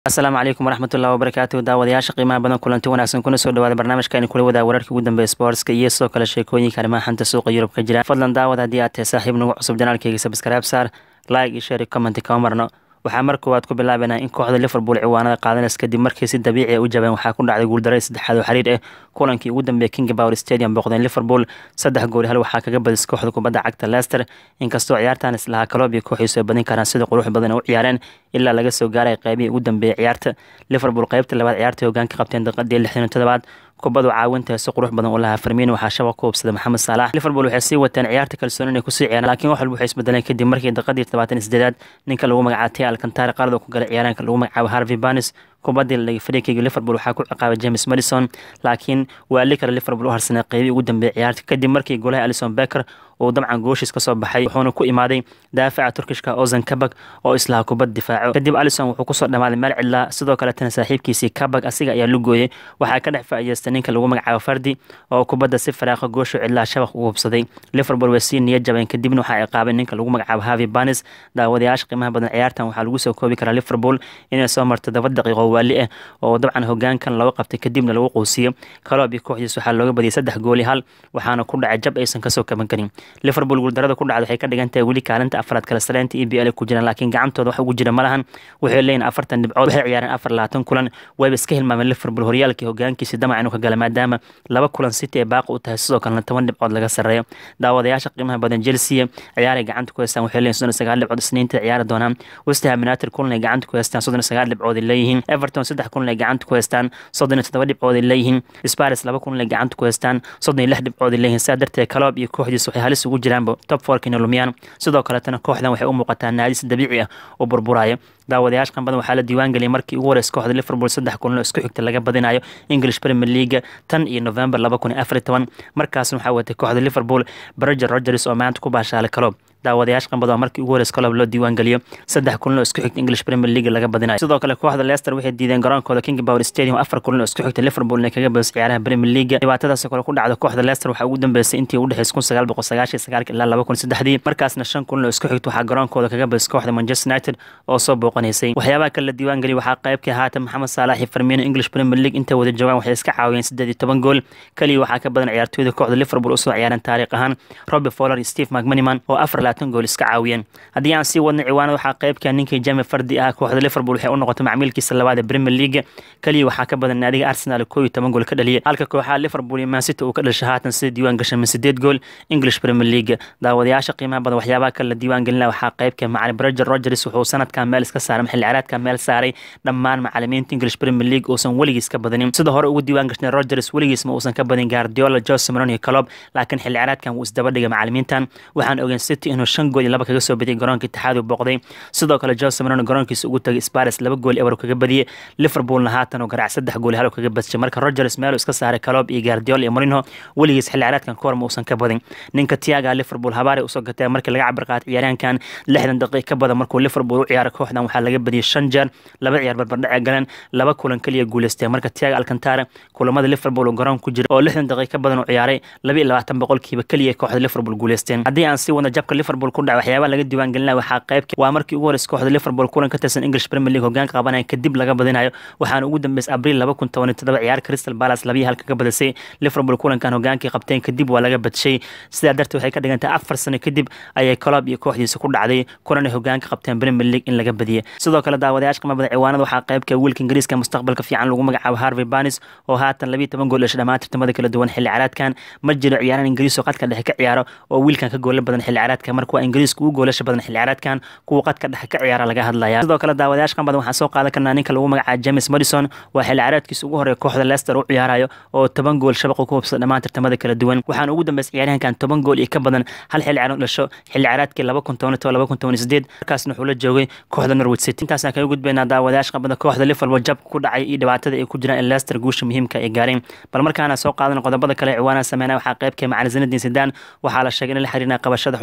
asalaamu calaykum waraxmatullahi wabarakaatu daawadayaasha qiimaha badan kulanti wanaagsan kuna soo dhawaada barnaamijkaani kula wadaa wararkii ugu dambeeya sportska iyo sidoo kale sheekooyinka arrimaha xanta suuqa yurub ka jira fadlan daawad haddii aad tahay saaxiib nagu cusub janaalkeyga sabskaraab saar like iyo share commenti kama marno waxaa mar koowaad ku bilaabanaa in kooxda liverpool ciwaanada qaadanaysa kadib markii si dabiici a u jabeen waxaa ku dhacday guuldaray saddexaad oo xiriir ah kulankii ugu dambeeyay king power stadium booqdeen liverpool saddex gool hal waxaa kaga badis kooxda kubadda cagta leicester inkastoo ciyaartan islahaa kaloob iyo kooxiisu ay badin karaan sida qurux badan u ciyaareen ilaa laga soo gaaray qaybihii ugu dambeeyay ciyaarta liverpool qaybta labaad ciyaartay hogaanka qabteen daqiiqadii lixdan iyo toddobaad kubadu caawinta si qurux badan u lahaa farmiino waxaa shabaq ku hubsaday maxamed saalax liverpool waxay sii wateen ciyaarta kalsooni inay kusii ciyaaraan laakiin wax walba waxay isbedeleen kadib markii daqiiqadii todobaatan iyo sideedaad ninka lagu magacaatay alkantari qaarada ku galay ciyaaraanka lagu magacaabo harvey banis kubadii la dhigay fariiqayga liverpool waxaa ku ciqaabay james madison laakiin waa li kale liverpool u harsanay qeybihii ugu dambeeyay ciyaarta kadib markii golaha alison becker uu dabcan gooshiis kasoo baxay wuxuuna ku imaaday daafaca turkishka ozan kabag oo islaha kubad difaaco kadib alison wuxuu kusoo dhamaaday meel cidlaa sidoo kaletana saaxiibkiisii kabag asiga ayaa lugooyay waxaa ka dhex faa'iideystay ninka lagu magacaabo fardi oo kubadda si faraaqa goosho cidlaha shabaq ugu hubsaday liverpool way sii niyad jabeen kadibna waxaa ciqaabay ninka lagu magacaabo harvey banis daawadayaasha qiimaha badan ciyaartan waxaa lagu soo koobi karaa liverpool inay soo marto todoba daqiiqo waali ah oo dabcan hogaankan lagu qabtay kadibna lagu quusiyo kaloob iyo kooxdiis waxaa looga badiyay saddex gooli hal waxaana ku dhacay jab aysan kasoo kaban karin liverpool guuldarada ku dhacda waxay ka dhigan tahay weli kaalinta afraad kala sareynta e b l ku jiraan laakiin gacantooda wax ugu jira malahan waxay leeyihin afartan dhibcood waxay ciyaareen afar labaatan kulan wayba iska hilmaameen liverpool horyaalkii hogaankiisi damac inuu ka gala maadaama laba kulan city ay baaqi u tahay sidoo kalena toban dhibcood laga sareeyo daawadayaasha qiimaha badan chelsea ciyaaray gacanta ku haystaan waxay leeyihin soddon sagaal dhibcood isniinta ciyaari doonaan westham united kulan ay gacanta ku haystaan soddon sagaal dhibcood ay leeyihiin everton saddex kulan ay gacanta ku haystaan soddon iyo toddoba dhibcood ay leeyihiin spars laba kulan ay gacanta ku haystaan soddon iyo lix dhibcood ay leeyihiin sidaa darteed kaloob iyo kooxdiis waxay halis ugu jiraanba top fork inay lumiyaan sidoo kaletana kooxdan waxay u muuqataa naadis dabiici ah oo burburaya daawadayaasha qanbadan waxaa la diiwaan geliyay markii ugu horeysa kooxda liverpool saddex kulan oo isku xigta laga badinayo english premier league tan iyo november laba kun iyo afar iyo toban markaasna waxaa watay kooxda liverpool berger rogers oo maanta ku baashaalay kaloob daawadayaasha qanbada markii ugu horeysa kaloob loo diiwaan geliyo saddex kulan oo isku xigta english premier league laga badinayo sidoo kale kooxda leicester waxay diideen garoonkooda king power stadium afar kulan oo isku xigta liverpool inay kaga badiso ciyaaraha premier league dhibaatadaas kale ku dhacda kooxda leicester waxaa ugu dambeysay intii u dhexeysay kun sagaal boqol sagaashan sagaalka ilaa laba kun saddexdii markaasna shan kulan oo isku xigta waxaa garoonkooda kaga badisay kooxda manchester united oo soo booqanaysay waxyaabaha kale la diiwaan geliyay waxaa qaybkii haatan maxamed saalax iyo farmiino english premier league intay wada joogaan waxay iska caawiyeen siddeed iyo toban gool keliya waxaa ka badan ciyaartooyda kooxda liverpool usoo ciyaareen taariikh ahaan robbie fowler iyo steve mcmaniman oo afar labaatan gool iska caawiyeen haddii aan sii wadnay ciwaanada waxaa qaybka ninkii jame fardi ah kooxda liverpool waxay u noqotay macmiilkiisa labaad ee premier league keliya waxaa ka badan naadiga arsenal koo iyo toban gool ka dhaliyay halka kooxaha liverpool iyo mancity uu ka dhashay haatan sida diiwaan gashay min sideed gool english premier league daawadayaasha qiimaha badan waxyaabaha kale la diiwaan gelina waxaa qaybka macalin berger rogers wuxuu sanadkan meel iska saaray xilli ciyaareedka meel saaray dhammaan macalimiinta english premier league uusan weligiis ka badanin sida hore ugu diiwaan gashnay rogers weligiis ma uusan ka badin guardiola jose maron iyo calob laakiin xilli ciyaareedkan wuu isdaba dhigay macalimiintan waxaan ogeyn city inuu shan gool iyo laba kaga soo badiyay garoonka itixaad uu booqday sidoo kale jose maron garoonkiisa ugu tagay spares laba gool eber kaga badiyay liverpoolna haatan uu garaac saddex gool hal kaga badshay marka rogers meel iska saaray calob iyo guardiola iyo marino weligiis xilli ciyaareedkan kahor ma uusan ka badin ninka tiaga liverpool habaare usoo gatay markii laga cabir qaatay ciyaaryahankan lixdan daqiiq ka badan markuu liverpool u ciyaaray kooxdan waxaa laga badiyay shan jeer laba ciyaar barbardhace galeen laba kulan keliya guuleystay marka tiaga alcantara kulamada liverpool uu garoon ku jira oo lixdan daqiiq ka badan u ciyaaray laba iyo labaatan boqolkiiba keliya kooxda liverpool guuleysteen haddii aan sii wadno jabka liverpool ku dhaca waxyaabaha laga diiwaan gelinaya waxaa qaybka waa markii ugu horeysa kooxda liverpool kulan ka tirsan english premier league hogaanka qabanaya kadib laga badinayo waxaana ugu dambeysay abriil laba kun toban iyo toddoba ciyaar crystal palace labiyo halka ka badisay liverpool kulankan hogaankii qabteen kadib waa laga badshay sidaa darteed waxay ka dhigan tahay afar sano kadib ayay colob iyo kooxdiisa ku dhacday kulan ay hogaanka qabteen premier league in laga badiyay sidoo kale daawadayaasha qima badan ciwaanada waxaa qaybka wiilka ingiriiska mustaqbalka fiican lagu magacaabo harvey banis oo haatan labiyo toban gool dhashay dhammaan tartamada kala duwan xilli ciyaareedkan ma jiro ciyaaran ingiriis oo qadka dhexe ka ciyaaro oo wiilkan ka goola badan xilli ciyaareedkan marka waa ingiriiska ugu goolasha badan xilli ciyaareedkan kuwa qadka dhexe ka ciyaara laga hadlaya sidoo kale daawadayaasha qan badan waxaan soo qaadan karnaa ninka lagu magacaabo james madison waa xilli ciyaareedkiisa ugu horeeya kooxda leicester u ciyaarayo oo toban gool shabaqu ku hubsada dhammaan tartamada kala duwan waxaana ugu dambeysay ciyaaryahankan toban gool iyo ka badan hal xilli ciyaaran dhasho xilli ciyaareedkii laba kun toban laba kun toban sideed markaasna wuxuu la joogay kooxda norwich city intaasaan kaga gudbaynaa daawadayaasha qabada kooxda liverpool jabka ku dhacay iyo dhibaatada ay ku jiraan ee leicester guusha muhiimka ay gaareen bal markaana soo qaadan qodobada kale ciwaanaha sameynaya waxaa qaybka macalin zinadin sidan waxaa la sheegay in la xiriirina qabashada xulka faransiis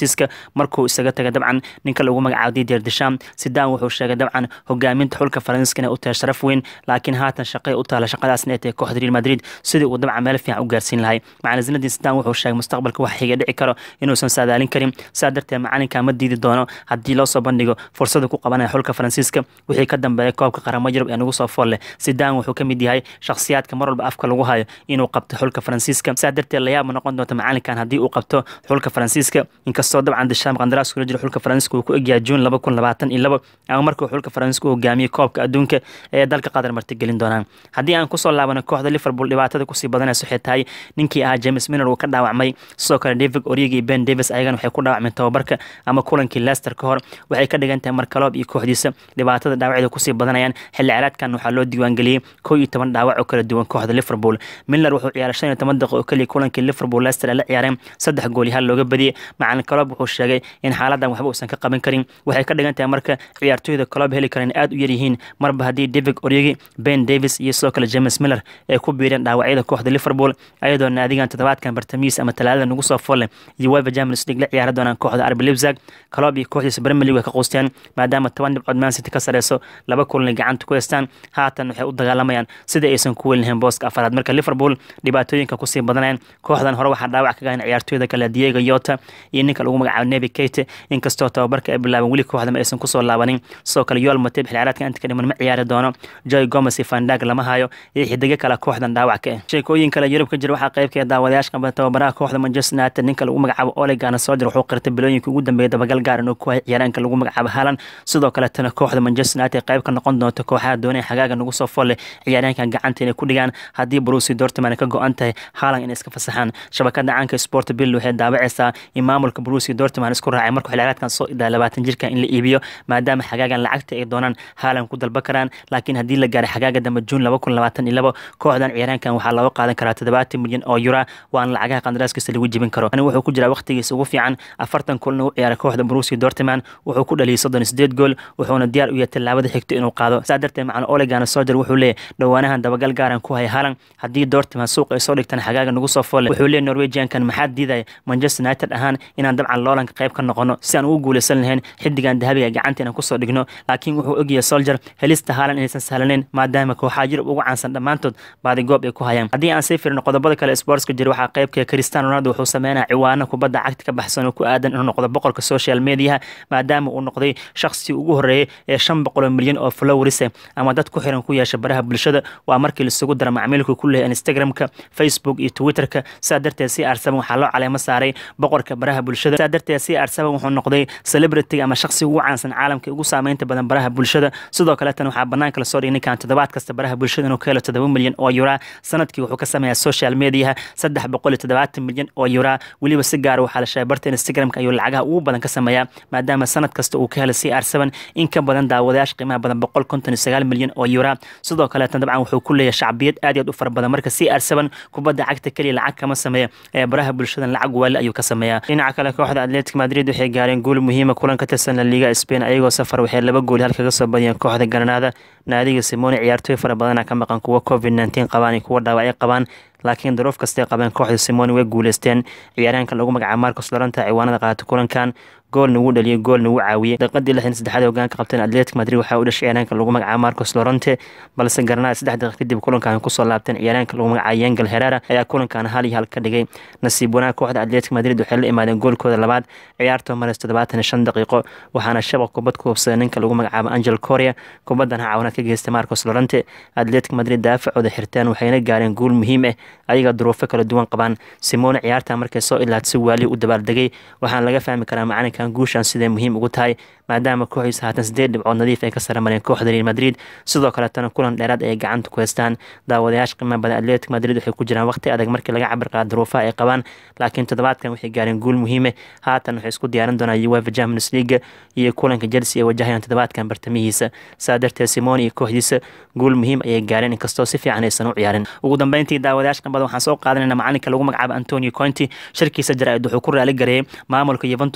faransiiska markuu isaga tagay dabcan ninka lagu magacaabo didier desham sidaan wuxuu sheegay dabcan hogaaminta xulka faransiiska inay u tahay sharaf weyn laakiin haatan shaqay u taala shaqadaasna ay tahay kooxda real madrid sidii uu dabcan meel fiican u gaarsiin lahay macalin zinadin sidaan wuxuu sheegay mustaqbalka wax xiga dhici karo inuusan saadaalin karin saa darteed macalinka ma diidi doono haddii loo soo bandhigo fursada ku qabanaya xulka faransiiska wixii ka dambeeya koobka qaramo yurub ee nagu soo fool leh sidaan wuxuu ka mid yahay shakhsiyaadka mar walba afka lagu hayo inuu qabto xulka faransiiska saa darteed layaab ma noqon doonta macalinkan haddii uu qabto xulka faransiiska inkastoo dabcan desham qandaraas kula jiro xulka faransiiska uu ku egyahay juun laba kun labaatan iyo labo ama markuu xulka faransiiska u hogaamiyey koobka adduunka ee dalka qatar martigelin doonaan haddii aan kusoo laabano kooxda liverpool dhibaatada kusii badanaysa waxay tahay ninkii ahaa james miner uu ka dhaawacmay sidoo kale david origi iyo ben davis ayagan waxay ku dhaawacmeen tababarka ama kulankii leicester ka hor waxay ka dhigan tahay markaloob iyo kooxdiisa dhibaatada dhaawacyada kusii badanayaan xilli ciyaareedkan waxaa loo diiwaangeliyey kow iyo toban dhaawac oo kala duwan kooxda liverpool miller wuxuu ciyaaray shan iyo toban daqiiqo oo keliya kulankii liverpool leicester ay la ciyaareen saddex gool yahaal looga badiyey macalin kaloob wuxuu sheegay in xaaladan waxba uusan ka qaban karin waxay ka dhigan tahay marka ciyaartooyda kaloob heli kareen aad u yaryihiin marba haddii david origi ben davis iyo sidoo kale james miller ay ku biireen dhaawacyada kooxda liverpool ayadoo naadigan toddobaadkan bartamiis ama talaadada nagu soo folle iyo weva champions league la ciyaari doonaan kooxda arbi lipzag kaloob iyo kooxdiisa premier league way ka quusteen maadaama toban dhibcood man city ka sareyso laba kulanay gacanta ku heystaan haatan waxay u dagaalamayaan sidai aysan ku weyn lahayn booska afaraad marka liverpool dhibaatooyinka kusii badanayaan kooxdan hore waxaa dhaawac ka gahan ciyaartooyda kale diego yota iyo ninka lagu magacaabo nebi kate inkastoo tababarka ay bilaaban weli kooxdama aysan kusoo laabanin sidoo kale yool mateb xilciyaareedka inta ka dhiman ma ciyaari doono joy gomes iyo fandag lama hayo iyo xidigo kale kooxdan dhaawac ka ah sheekooyin kale yurub ka jira waxaa qaybka daawadayaasha qaba tababaraha kooxda manchester united ninka lagu magacaabo ole gana sojer wuxuu qirtay bilooyinka ugu dambeeya dabagal gaar inuu ku hay ciyaaraanka lagu magacaabo halan sidoo kaletana kooxda manchester united qayb ka noqon doonto kooxaha doonaya xagaaga nagu soo folle ciyaaraankan gacanta inay ku dhigaan haddii brusi dortman ka go-an tahay haalan inay iska fasaxaan shabakada caanka sport bill waxay daawacaysaa in maamulka brusi dortman isku raacay markuu xilciyaareedkan soo idaa labaatan jirkan in la iibiyo maadaama xagaagan lacagta ay doonaan haalan ku dalba karaan laakiin haddii la gaaray xagaaga dambe juun laba kun labaatan iyo labo kooxdan ciyaaraankan waxaa looga qaadan karaa toddobaatan milyan oo yura waana lacagaha qandaraaskiisa lagu jibin karo ani wuxuu ku jiraa waqtigiisa ugu fiican afartan kulna u ciyaaray kooxda brusi dortman wuxuu ku dhaliyay soddon iyo sideed gool wuxuuna diyaar u yahay tallaabada xigto inuu qaado saa darteed macalin olegana sojer wuxuu leeyahy dhowaanahan dabagal gaaran ku haya halan haddii dortman suuq ay soo dhigtaan xagaaga nagu soo folle wuxuu leeyahy norwegiankan maxaa diidaya manchester united ahaan inaan dabcan loolanka qayb ka noqono si aan ugu guuleysan lahayn xidigan dahabiga gacanta inaan kusoo dhigno laakiin wuxuu ogyahay soljer helista haalan inaysan sahlaneyn maadaama kooxaha yurub ugu caansan dhammaantood baadi goob ay ku hayaan haddii aan sii firino qodobada kale sportska jira waxaa qaybka cristiano ronaldo wuxuu sameynaya ciwaano kubadda cagta ka baxsan oo ku aadan inuu noqdo boqolka social mediaha maadaama uu noqday shakhsi ugu horeeyey ee shan boqoloo milyan oo flowerisa ama dad ku xiran ku yeesha baraha bulshada waa markii laisugu dara macmiilku ku leeyahay instagramka facebook iyo twitterka saa darteed si arsaban waxaa loo caleemo saaray boqorka baraha bulshada saa darteed si arsaban wuxuu noqday celebrity ama shakhsi ugu caansan caalamka ugu saameynta badan baraha bulshada sidoo kale tan waxaa banaanka lasoo dhigay ninkan toddobaad kasta baraha bulshada inuu ka helo toddoba milyan oo yura sanadkii wuxuu ka sameeyaa social mediaha saddex boqol iyo toddobaatan milyan oo yura weliba si gaara waxaa la sheegay barta instagramka ayuu lacagaha ugu badan ka sameeyaa maadaama sanad kasta uu ka helay c r seven in ka badan daawadayaasha qiimaha badan boqol konton iyo sagaal milyan oo yura sidoo kaleetan dabcan wuxuu ku leeyahay shacbiyad aad iyo aad u fara badan marka c r seven kubadda cagta keliya lacag kama sameeya ee baraha bulshadan lacag waali ayuu ka sameeyaa dhinaca kale kooxda atletic madrid waxay gaareen guul muhiima kulan ka tirsan la liga spain ayagoo safar waxay laba gool hal kaga soo badiyeen kooxda granada naadiga simoni ciyaartooy fara badana ka maqan kuwa covid nteen qabaan iyo kuwa dhaawacyo qabaan laakiin daruuf kastay qabeen kooxda simoni way guuleysteen ciyaaryahanka lagu magacaabo marcos loranta ciwaanada qaata kulankan gool nagu dhaliyay gool nagu caawiyey daqiiqadii lixdan saddexaad hogaanka qabteen atletic madrid waxaa u dhashay ciyaaryahanka lagu magacaabo marcos lorante balse garanada saddex daqiiq kadib kulankan kusoo laabteen ciyaaryahanka lagu magacaabo yengel herera ayaa kulankan hal iyo hal ka dhigay nasiib wanaag kooxda atletic madrid waxay la imaadeen goolkooda labaad ciyaartoo mareys toddobaatan iyo shan daqiiqo waxaana shabaq kubad ku hubsaday ninka lagu magacaabo angel coria kubaddan caawinaad ka geystay marcos lorante atletic madrid daafacooda xirteen waxayna gaareen guul muhiim ah ayaga duruufo kala duwan qabaan simone ciyaarta markay soo ilaad si waalihi u dabaaldegay waxaana laga fahmi karaa macalinkan guushan siday muhiim ugu tahay maadaama kooxiisa haatan sideed dhibcood nadiif ay ka sare mareen kooxda real madrid sidoo kaletana kulan dheeraad ay gacanta ku heystaan daawadayaasha qiimaha badan atletic madrid waxay ku jiraan waqti adag markii laga cabir qaada duruufaha ay qabaan laakiin toddobaadkan waxay gaareen guul muhiime haatan waxay isku diyaarin doonaan uefa champions league iyo kulanka chelsea ay wajahayaan toddobaadkan bartamihiisa saa darteed simone iyo kooxdiisa guul muhiim ayay gaareen inkastoo si fiican aysan u ciyaarin ugu dambeyntii daawadayaasha qiimaha badan waxaan soo qaadanayna macalinka lagu magacaabo antonio conti shirkiisa jaraa'id wuxuu ku raali gareeyay maamulka yuventus wuxuuna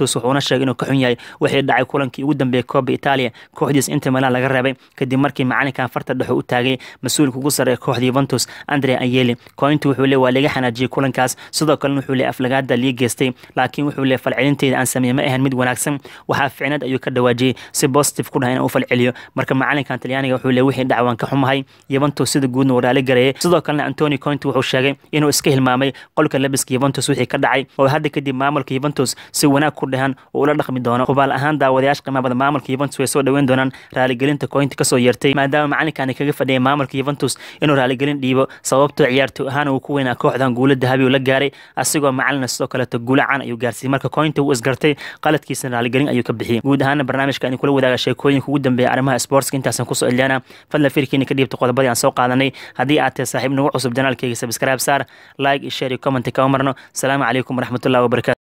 sheegay inuu ka xun yahay wixii dhacay kulankii ugu dambeeyay kooba italia kooxdiis inter milan laga reebay kadib markii macalinkan farta dhexo u taagay mas-uulka ugu sarreeya kooxda yuventus andre ayeli kointu wuxuu le waa laga xanaajiyey kulankaas sidoo kalena wuxuu le aflagaada lii geystay laakiin wuxuu le falcelinteeda aan sameeye ma ahan mid wanaagsan waxaa ficnad ayuu ka dhawaajiyey si positive ku dhahay inaan u falceliyo marka macalinkan talyaaniga wuxuu le wixii dhac waan ka xumahay yuventus sida guudna uu raali gareeyay sidoo kalena antoni cointi wuxuu sheegay inuu iska hilmaamay qolka labiska yuventus wixii ka dhacay oo hadda kadib maamulka yuventus si wanaag ku dhahan uu ula dhaqmi doono hubaal ahaan daawadayaasha qiimaha badan maamulka yuventus way soo dhaweyn doonaan raaligelinta cointi kasoo yeertay maadaama macalinkani kaga fadhiyay maamulka yuventus inuu raaligelin dhiibo sababtoo ciyaartoy ahaan uu ku weynaa kooxdan guulo dahabi uu la gaaray asigoo macalina sidoo kaleeto guulo can ayuu gaarsiiyey marka cointi uu isgartay qaladkiisana raaligelin ayuu ka bixiyey guud ahaana barnaamijka in kula wadaaga sheekooyinka ugu dambeeya arrimaha sportska intaasan kusoo elyaana fadlan firkiina ka dhiibta qodobadii aan soo qaadanay haddii aad tahay saaxiib nagu cusub janaalkeyga sabscribe saar like iyo share iyo comment kama marno asalaamu calaykum waraxmatullahi wabarakatu